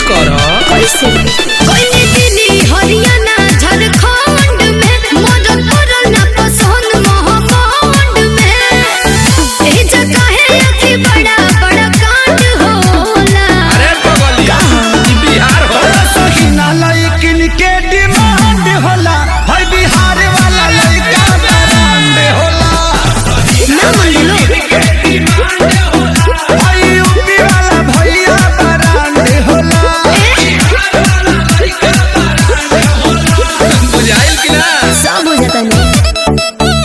कर कैसे कोई दिल्ली हरियाणा झारखंड में मदद करल ना पसंद महाकांड में ए जगह है अति बड़ा बड़ा कांड होला अरे बगलिया ई बिहार हो सहीना लइकिन के डिमांड होला हई बिहार वाला लइका ब्रांड होला ना मन लो हई यूपी वाला भैया ब्रांड होला बुझाइल कि ना सब हो जाता नहीं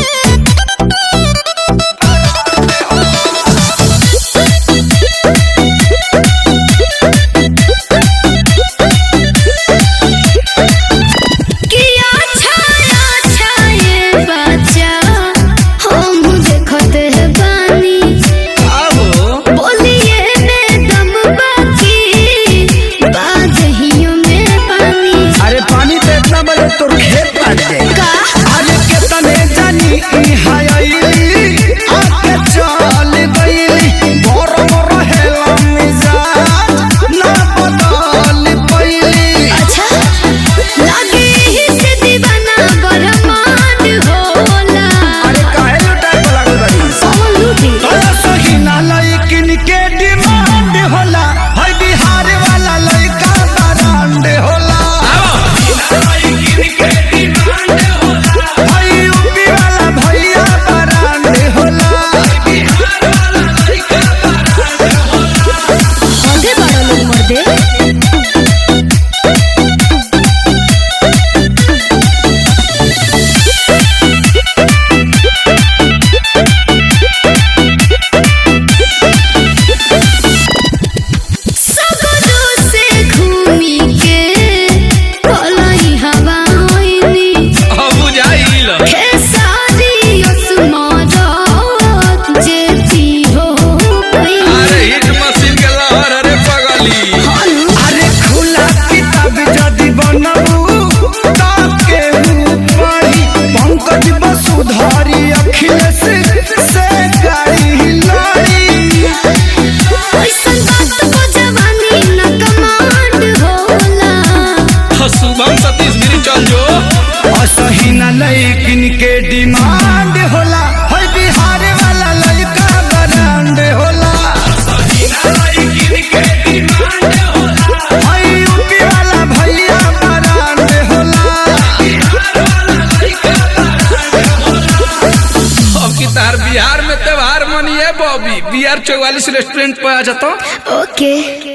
किया छाया छाये बच्चा हम देखते हैं बानी आओ बोलिए में दम बाकी बादहियों में पानी अरे पानी पे इतना बड़े तोर खेत काट दे का अरे कितने जानी ई हायली आके चल गईली मोर मोर हेला मिजाज ना बदल पईली अच्छा लगे ही से दीवाना बरमान होला अरे काहे लुटाए को लागल बाड़ी कौन लूटी तोरा सहीना लइकिन के डिमांड होला हई बिहार वाला लइका ब्रांड होला हई यूपी वाला भैया ब्रांड होला आधे बड़ा लोग मर दे सगरो से घूमी के पलाई हवा होइनी अब बुझाइल खेसारी असमारत जेती हो अरे गई हिट मशीन के लहर अरे बगली अरे खुला किताब जदि बनबू ताके पढ़ी पंकज वसुधारी अखिलेश से गाड़ी लड़ी ऐसन बात को जवानी न कमांड होला शुभम सतीश गिरी चल जो असही न लइकिन के डिमांड होला हई बिहार वाला लइका ब्रांड होला हई यूपी वाला भैया ब्रांड होला अब की तार बिहार में त्योहार मनिए बॉबी बी आर चौवालीस रेस्टोरेंट पे आ जाता ओके